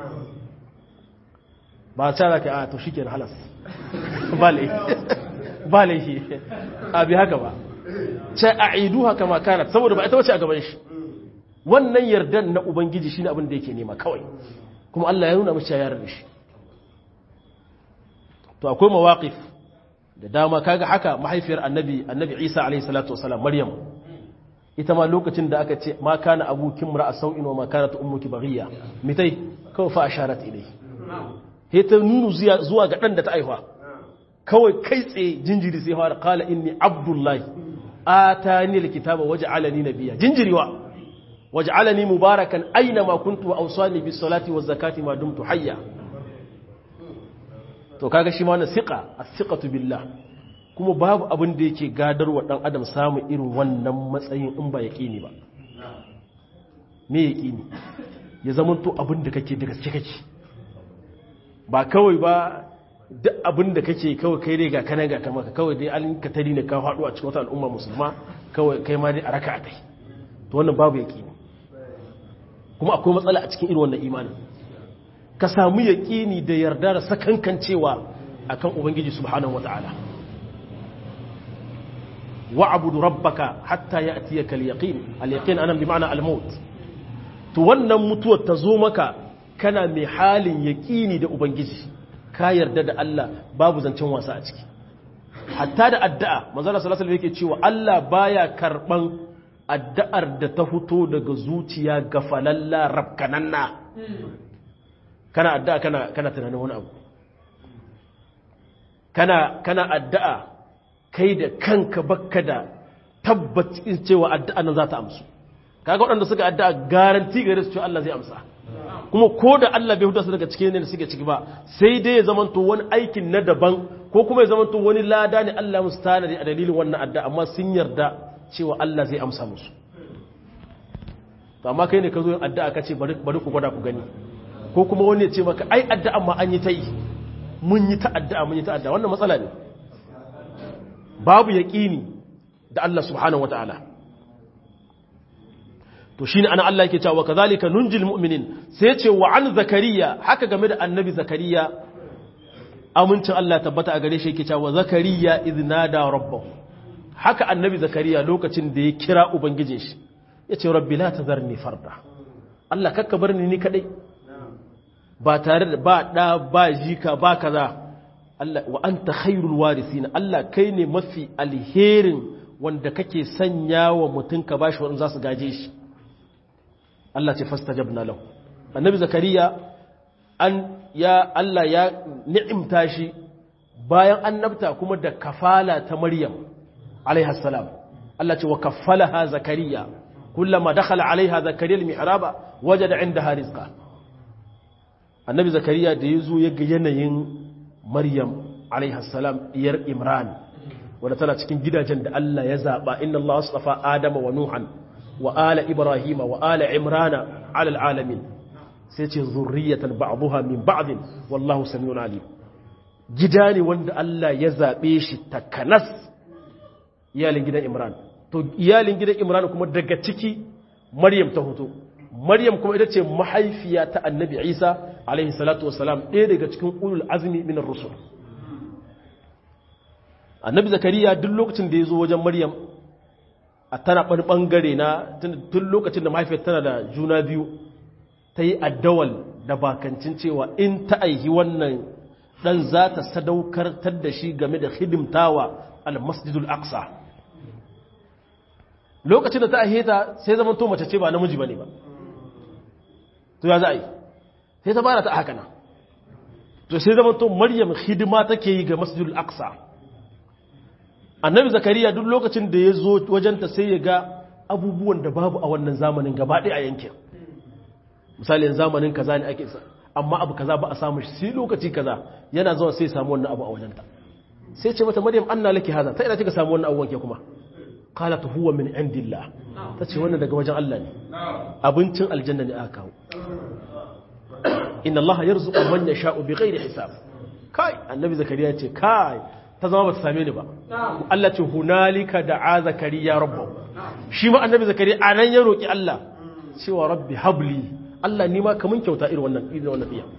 ba ta za ka a to shi ke halas ba laifi a bi haka ba ce a iduha kama kanat saboda ba ita wace a gaban shi wannan yardan na ubangiji shine abin da yake nema kawai kuma Allah ya nuna mace yarar da shi to akwai mawaqif da dama kaga haka mahaifiyar annabi annabi Isa alaihi salatu wasalam Maryam ita ma lokacin da aka ce ma kana abuki mar'a sau'in wa ma kanat ummuki baghiya mitai kawai fa asharat ilai he ta nunu zuwa ga dan da ta aihuwa kawai kai tsaye jinjiri sai fara qala inni abdullahi atani alkitaba waj'alani nabiyya jinjiriwa waj'alani mubarakan aina ma kuntu wa awsani bis salati waz zakati ma dumtu hayya to kaga shi ma wannan siqa as-siqatu billah kuma babu abin da yake gadarwa dan adam samu irin wannan matsayin in ba yaqini ba me yaqini ya zama to abin da kake da gaske kake ba kawai ba duk abin da kake kawai kai dai ga kana ga kama kawai dai an ka tari ne ka faɗo a cikin wata al'umma musulma kawai kai ma dai a raka a kai to wannan babu yaqini kuma akwai matsala a cikin irin wannan imanin ka samu yaƙini da yarda da sakankancewa akan ubangiji subhanahu wata'ala wa'budu rabbaka hatta ya'tiyaka al-yaqin al-yaqin anan bi ma'ana al-maut to wannan mutuwar ta zo maka kana mai halin yaƙini da ubangiji ka yarda da Allah babu zancen wasa a ciki hatta da addu'a manzo Allah sallallahu alaihi yake cewa Allah baya karban addu'ar da ta fito daga zuciya gafalalla rabkananna kana addu'a kana kana tunanin wani abu kana kana addu'a kai da kanka bakka da tabbacin cewa addu'a nan za ta amsu kaga waɗanda suka addu'a garanti gare su cewa Allah zai amsa kuma ko da Allah bai huta su daga cikin ne da suke ciki ba sai dai ya zamanto wani aikin na daban ko kuma ya zamanto wani lada ne Allah musu tanadi a dalilin wannan addu'a amma sun yarda cewa Allah zai amsa musu to amma kai ne ka zo yin addu'a ka ce bari ku gwada ku gani ko kuma wani ya ce maka ai addu'a ma an yi ta yi mun yi ta addu'a mun yi ta addu'a wannan matsala ne babu yaqini da Allah subhanahu wataala to shine ana Allah yake cewa kazalika nunjil mu'minin sai ce wa an zakariya haka game da annabi zakariya amincin Allah tabbata a gare shi yake cewa zakariya idnada rabbahu haka annabi zakariya lokacin da ya kira ubangijin shi yace rabbi la tazarni farda Allah kakka bar ni ni kadai ba tare da ba da ba jika ba kaza Allah wa anta khairul warisin Allah kai ne mafi alherin wanda kake sanya wa mutum ka bashi wanda za su gaje shi Allah ce fastajabna lahu annabi zakariya an ya Allah ya ni'imta shi bayan annabta kuma da kafala ta maryam alaiha salam Allah ce wa kaffalaha zakariya kullama dakhala alaiha zakariya almihraba wajada indaha rizqa annabi zakariya da yazo ya ga yanayin maryam alaiha salam diyar imran wadda tana cikin gidajen da Allah ya zaba inna Allah astafa adama wa nuhan wa ala ibrahima wa ala imrana ala alamin sai ce zurriyatan ba'daha min ba'din wallahu samiun alim gida ne wanda Allah ya zabe shi takanas iyalin gidan imran to iyalin gidan imran kuma daga ciki maryam ta hoto maryam kuma ita ce mahaifiya ta annabi isa alaihi salatu wasalam ɗaya daga cikin ulul azmi minar rusul annabi zakariya duk lokacin da ya zo wajen maryam a tana ɓan ɓangare na tun lokacin da mahaifiyar tana da juna biyu ta yi addawal da bakancin cewa in ta aihi wannan ɗan za ta sadaukartar da shi game da hidimtawa al-masjidul aqsa lokacin da ta aihe ta sai zaman to mace ce ba namiji ba ne ba to ya za a yi sai ta bara ta haka na to sai zaman to maryam hidima take yi ga masjidul aqsa annabi zakariya duk lokacin da ya zo wajenta sai ya ga abubuwan da babu a wannan zamanin gaba ɗaya a yankin misalin zamanin kaza ne ake amma abu kaza ba a samu shi sai lokaci kaza yana zuwa sai samu wannan abu a wajenta sai ce mata maryam anna laki haza ta ina kika samu wannan abubuwan ke kuma qalat huwa min indillah tace wannan daga wajen Allah ne abincin aljanna ne aka kawo inna Allah yarzuqu man yasha'u bighairi hisab kai annabi zakariya ce kai ta zama ba ta same ni ba Allah ce hunalika da'a zakariya rabbahu shi ma annabi zakariya anan ya roki Allah cewa rabbi habli Allah ni ma kamun kyauta irin wannan irin wannan iya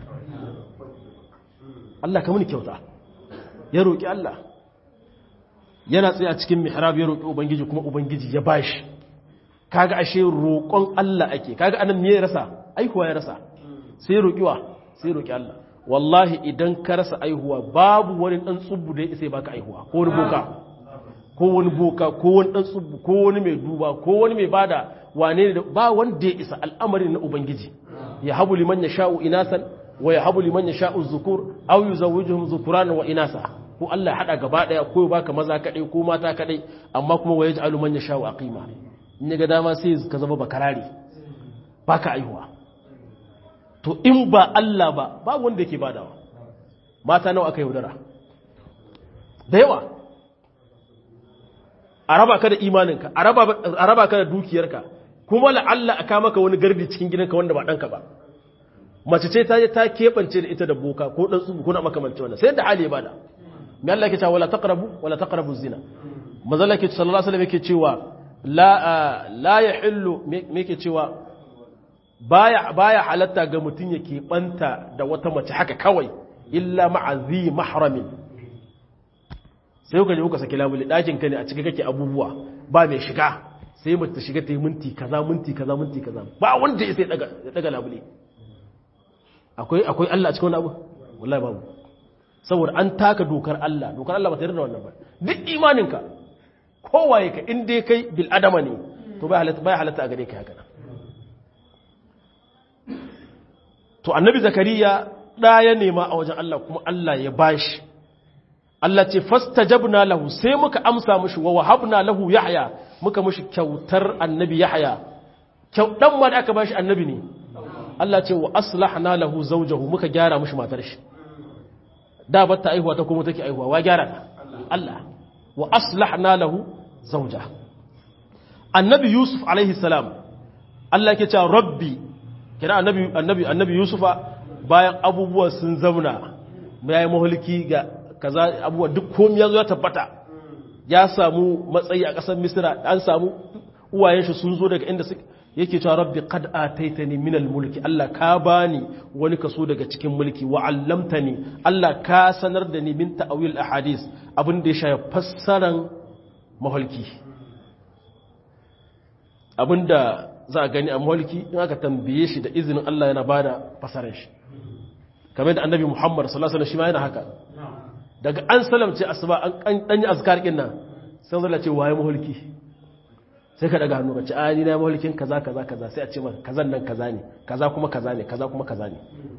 Allah kamun kyauta ya roki Allah yana tsaye a cikin mihrab ya roki ubangiji kuma ubangiji ya bashi kaga ashe roƙon Allah ake kaga anan me ya rasa aihuwa ya rasa sai roƙiwa sai roƙi Allah wallahi idan ka rasa aihuwa babu wani dan tsubbu da ya isa baka aihuwa ko wani boka ko wani boka ko wani dan tsubbu ko wani mai duba ko wani mai bada wane ne ba wanda ya isa al'amarin na ubangiji ya habu liman yasha'u inasan wa ya habu liman yasha'u zukur aw yuzawwijuhum zukuran wa inasa ko Allah hada gaba daya ko baka maza kadai ko mata kadai amma kuma wa yaj'alu man yasha'u aqima in ga dama sai ka zama bakarari baka aihuwa to in ba Allah ba babu wanda yake badawa mata nawa aka yaudara da yawa a raba ka da imaninka a raba ka da dukiyarka kuma la'alla a kama ka wani gardi cikin gidanka wanda ba ɗanka ba mace ce ta je ta keɓance da ita da boka ko ɗan tsubu ko na makamanci wannan sai da hali ya bada mai Allah ke cewa wala taqrabu wala taqrabu zina manzala ke sallallahu alaihi wasallam yake cewa la la yahillu me yake cewa baya baya halatta ga mutum yake banta da wata mace haka kawai illa ma'azi mahramin sai kuka je kuka saki labule ɗakin ka ne a cikin kake abubuwa ba mai shiga sai mace ta shiga ta yi minti kaza minti kaza minti kaza ba wanda ya sai daga daga labule akwai akwai Allah a cikin wani abu wallahi babu saboda an taka dokar Allah dokar Allah ba ta yarda da wannan ba duk imaninka kowaye ka in dai kai bil adama ne to bai halatta bai halatta a gare ka haka to annabi zakariya da ya nema a wajen Allah kuma Allah ya bashi Allah ce fastajabna lahu sai muka amsa mushi wa wahabna lahu yahya muka mushi kyautar annabi yahya kyau dan ma da aka bashi annabi ne Allah ce wa aslahna lahu zawjahu muka gyara mishi matar shi da batta aihuwa ta kuma take aihuwa wa gyara ta Allah wa aslahna lahu zawja annabi yusuf alaihi salam Allah yake cewa rabbi kira annabi annabi annabi yusufa bayan abubuwa sun zauna yayi mahulki ga kaza abubuwa duk komai yazo ya tabbata ya samu matsayi a ƙasar misira an samu uwayen shi sun zo daga inda suke yake cewa rabbi qad ataitani min mulki Allah ka bani wani kaso daga cikin mulki wa 'allamtani Allah ka sanar da ni min ta'wil ahadith abin da ya shafi fassaran mahalki abinda za a gani a mahalki in aka tambaye shi da izinin Allah yana bada fassarar shi kamar da annabi Muhammad sallallahu alaihi wasallam shi ma yana haka daga an salamce asuba an danyi azkar kin nan sai zalla ce waye mahalki sai ka daga hannu ka ce a ni na mahalkin kaza kaza kaza sai a ce maka kazan nan kaza ne kaza kuma kaza ne kaza kuma kaza ne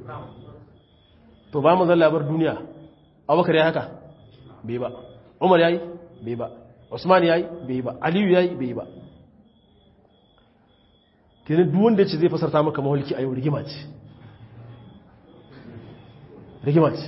to ba mu zalla bar duniya Abubakar ya haka bai ba Umar yayi bai ba Usman yayi bai ba Aliyu yayi bai ba kenan duk wanda yace zai fasarta maka mahalki a yau rigima ce rigima ce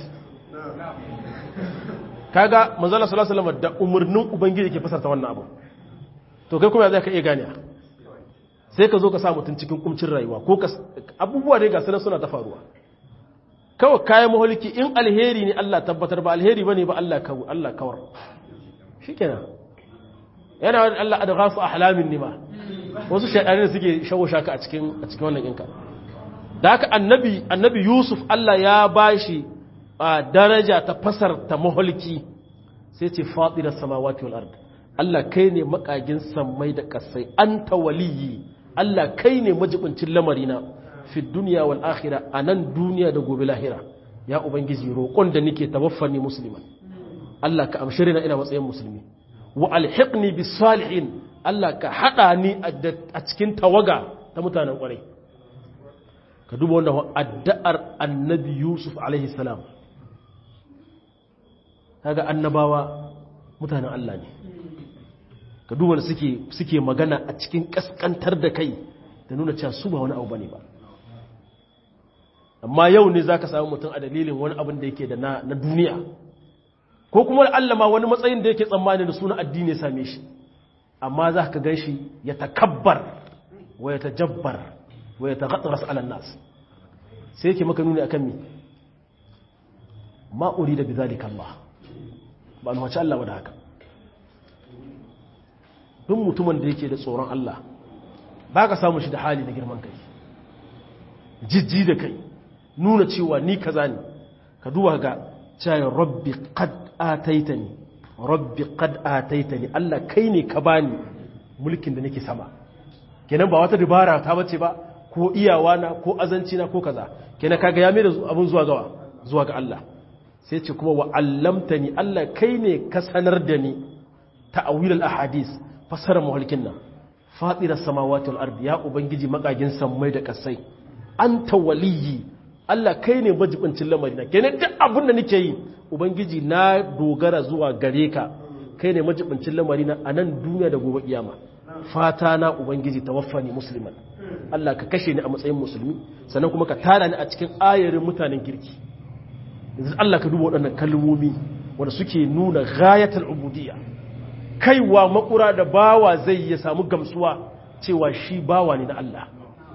kaga manzala sallallahu alaihi wasallam da umurnin ubangiji ke fasarta wannan abu to kai kuma zai ka iya gane sai ka zo ka sa mutun cikin kumcin rayuwa ko ka abubuwa ne ga sanan suna ta faruwa kawai kayan maholiki in alheri ne Allah tabbatar ba alheri bane ba Allah kawo Allah kawar shikenan yana wani Allah adghafu ahlamin nima wasu shaydani suke shawo shaka a cikin a cikin wannan inka da haka annabi annabi Yusuf Allah ya bashi a daraja ta fasar ta maholki sai ce fadira samawati wal ard Allah kai ne makagin sammai da kasai anta waliyi Allah kai ne majibincin lamarina fi dunya wal akhirah anan duniya da gobe lahira ya ubangiji roƙon da nake tawaffani musliman Allah ka amshire na ina matsayin musulmi wa alhiqni bis salihin Allah ka hada ni a cikin tawaga ta mutanen kwarai ka duba wannan addu'ar annabi Yusuf alaihi salam kaga annabawa mutanen Allah ne ka duba suke suke magana a cikin kaskantar da kai da nuna cewa su ba wani abu bane ba amma yau ne zaka samu mutum a dalilin wani abin da yake da na, na duniya ko kuma Allah ma wani matsayin da yake tsammani da suna addini ya same shi amma za ka gan shi ya takabbar wa ya tajabbar wa ya taghatras ala nas sai yake maka nuni akan me ma urida bidhalika Allah ba an wace Allah ba da haka duk mutumin da yake da tsoron Allah ba ka samu shi da hali na girman kai jijji da kai nuna cewa ni kaza ne ka duba ga cewa rabbi qad ataitani rabbi qad ataitani Allah kai ne ka bani mulkin da nake sama kenan ba wata dabara ta bace ba ko iyawa na ko azanci na ko kaza kenan kaga ya mai da abun zuwa gawa zuwa ga Allah sai ce kuma wa allamtani Allah kai ne ka sanar da ni ta'awil al-ahadith fasara mulkin nan fatiras samawati wal ardi ya ubangiji makagin sammai da kasai anta waliyyi Allah kai ne majibincin lamarina kenan duk abin da nake yi ubangiji na dogara zuwa gare ka kai ne majibincin lamarina a nan duniya da gobe kiyama fata na ubangiji tawaffani musliman Allah ka kashe ni a matsayin musulmi sannan kuma ka tara ni a cikin ayarin mutanen kirki yanzu Allah ka duba waɗannan kalmomi wanda suke nuna ghayatul ubudiyya kaiwa makura da bawa zai ya samu gamsuwa cewa shi bawa ne na Allah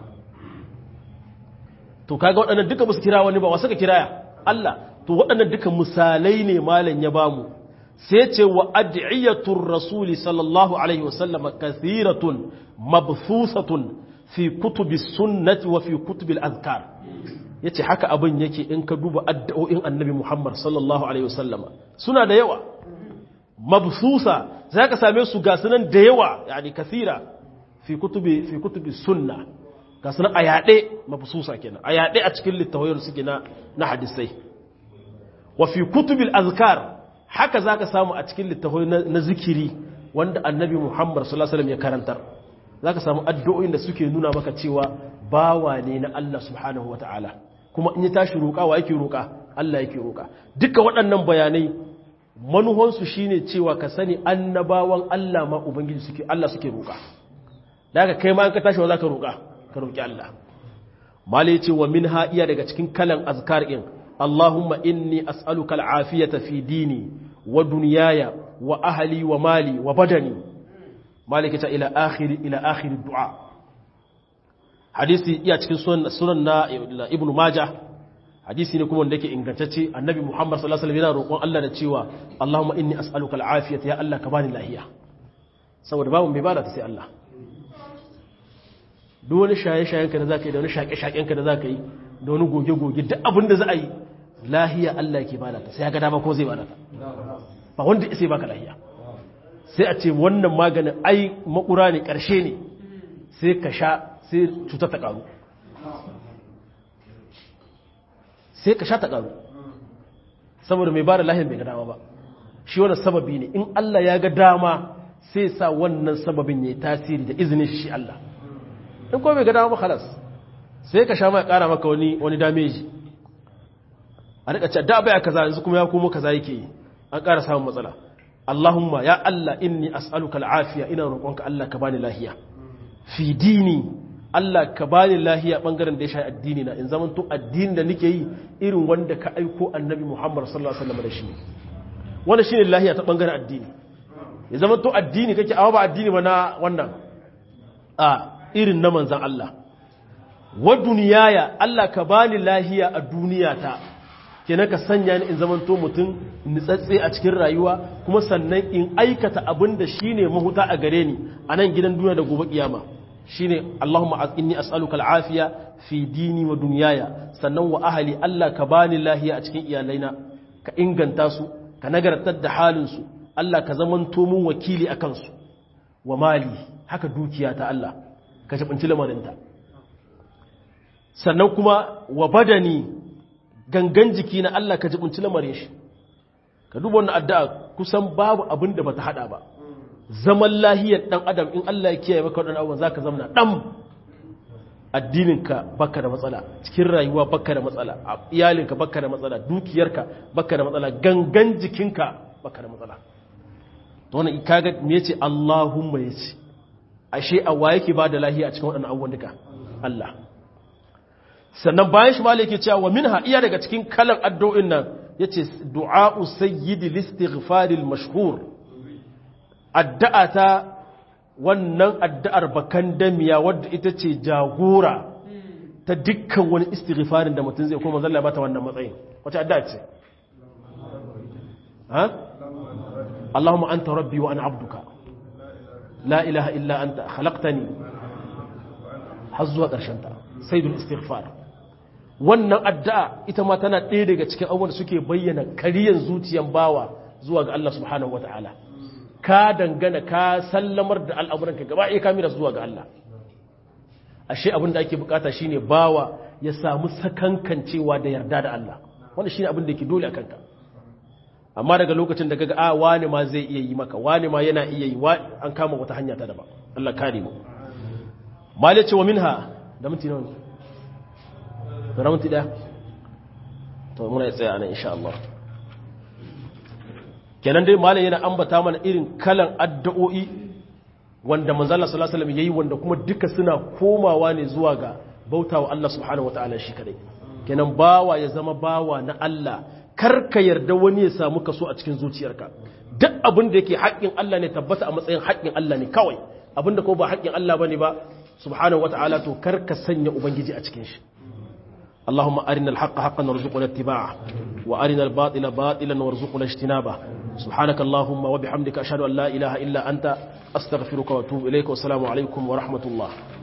to kaga waɗannan duka musu kira wani ba wasu ka kiraya Allah to waɗannan duka misalai ne malam ya bamu sai ce wa ad'iyatur rasuli sallallahu alaihi wasallam kathiratun mabthusatun fi kutubi sunnati wa fi kutubil azkar yace haka abin yake in ka duba addu'o'in annabi Muhammad sallallahu alaihi wasallama suna da yawa mabthusa zaka same su ga sunan da yawa yani kathira fi kutubi fi kutubi sunna ga sunan a yaɗe mafisusa kenan a yaɗe a cikin littawayar suke na na hadisai wa fi kutubil azkar haka zaka samu a cikin littawai na zikiri wanda annabi Muhammad sallallahu alaihi wasallam ya karantar zaka samu addu'o'in da suke nuna maka cewa bawa ne na Allah subhanahu wataala kuma in ya tashi roƙa wa yake roƙa Allah yake roƙa duka waɗannan bayanai manuhansu shine cewa ka sani annabawan Allah ma ubangiji suke Allah suke roƙa daga kai ma an ka tashi wa zaka roƙa ka roƙi Allah mala yace wa minha iya daga cikin kalan azkar in Allahumma inni as'aluka al'afiyata fi dini wa dunyaya wa ahli wa mali wa badani malika ta ila akhiri ila akhiri du'a hadisi iya cikin sunan sunan na ibnu majah hadisi ne kuma wanda yake ingantacce annabi muhammad sallallahu alaihi wasallam yana roƙon Allah da cewa Allahumma inni as'aluka al'afiyata ya Allah ka bani lahiya saboda babu mai bada ta sai Allah duk wani shaye-shayen ka da zaka yi da wani shaƙe-shaƙen ka da zaka yi da wani goge-goge duk abin da za a yi lahiya Allah yake bada ta sai ya ga dama ko zai bada ta ba wanda sai baka lahiya sai a ce wannan maganin ai makura ne ƙarshe ne sai ka sha sai cutar ta ƙaru sai ka sha ta ƙaru saboda mai ba da lahiyar bai ga dama ba shi wannan sababi ne in Allah ya ga dama sai sa wannan sababin ya yi tasiri da izinin shi Allah in kuma bai ga dama ba halas sai ka sha mai ƙara maka wani wani dameji a rika ce da baya kaza yanzu kuma ya komo kaza yake yi an ƙara samun matsala Allahumma ya Allah inni as'aluka al'afiya ina roƙonka Allah ka bani lahiya fi dini Allah ka bani lahiya bangaren da ya shafi addini na in zaman to addini da nake yi irin wanda ka aiko annabi Muhammad sallallahu alaihi wasallam da shi wannan shine lahiya ta bangaren addini ya zaman to addini kake awa ba addini ba na wannan a irin na manzon Allah wa duniyaya Allah ka bani lahiya a duniyata kenan ka sanya ni in zamanto mutum nitsatse a cikin rayuwa kuma sannan in aikata abin da shine mahuta a gare ni a nan gidan duniya da gobe kiyama shine Allahumma inni as'aluka al'afiya fi dini wa dunyaya sannan wa ahli Allah ka bani lahiya a cikin iyalaina ka inganta su ka nagartar da halin su Allah ka zamanto mun wakili akan su wa mali haka dukiya ta Allah ka jibinci lamarinta sannan kuma wa badani gangan jiki na Allah ka jibinci lamarin shi ka duba wannan addu'a kusan babu abin da bata hada ba zaman lahiyar dan adam in Allah ya kiyaye maka wadannan abubuwan zaka zamana dan addininka baka da matsala cikin rayuwa baka da matsala iyalinka baka da matsala dukiyarka baka da matsala gangan jikinka baka da matsala to wannan kaga me yace Allahumma yace ashe a wa yake ba da lahiya a cikin waɗannan abubuwan duka Allah sannan bayan shi malai yake cewa wa minha iya daga cikin kalan addu'o'in nan yace du'a'u sayyidi listighfaril mashhur addu'a ta wannan addu'ar bakan damiya wadda ita ce jagora ta dukkan wani istighfarin da mutum zai kuma zalla bata wannan matsayin wace addu'a ce ha Allahumma anta rabbi wa ana abduka la ilaha illa anta khalaqtani har zuwa ƙarshen ta sayyidul istighfar wannan addu'a ita ma tana ɗaya daga cikin abubuwan da suke bayyana kariyan zuciyan bawa zuwa ga Allah subhanahu wata'ala ka dangana ka sallamar da al'amuranka gaba iya kamira zuwa ga Allah ashe abin da ake bukata shine bawa ya samu sakankancewa da yarda da Allah wanda shine abin da yake dole a kanka amma daga lokacin da kaga a wani ma zai iya yi maka wani ma yana iya yi an kama wata hanya ta daban Allah kare mu mali ce wa minha da minti nawa ne da minti daya to muna ya tsaya nan insha Allah kenan dai malam yana ambata mana irin kalan addu'o'i wanda manzo Allah sallallahu alaihi wasallam yayi wanda kuma duka suna komawa ne zuwa ga bautawa Allah subhanahu wataala shi kadai kenan bawa ya zama bawa na Allah kar ka yarda wani ya samu kaso a cikin zuciyarka duk abin da yake haƙƙin Allah ne tabbata a matsayin haƙƙin Allah ne kawai abin da ko ba haƙƙin Allah bane ba subhanahu wataala to kar ka sanya ubangiji a cikin shi اللهم أرنا الحق حقا وارزقنا اتباعه وأرنا الباطل باطلا وارزقنا اجتنابه سبحانك اللهم وبحمدك أشهد أن لا إله إلا أنت أستغفرك وأتوب إليك والسلام عليكم ورحمة الله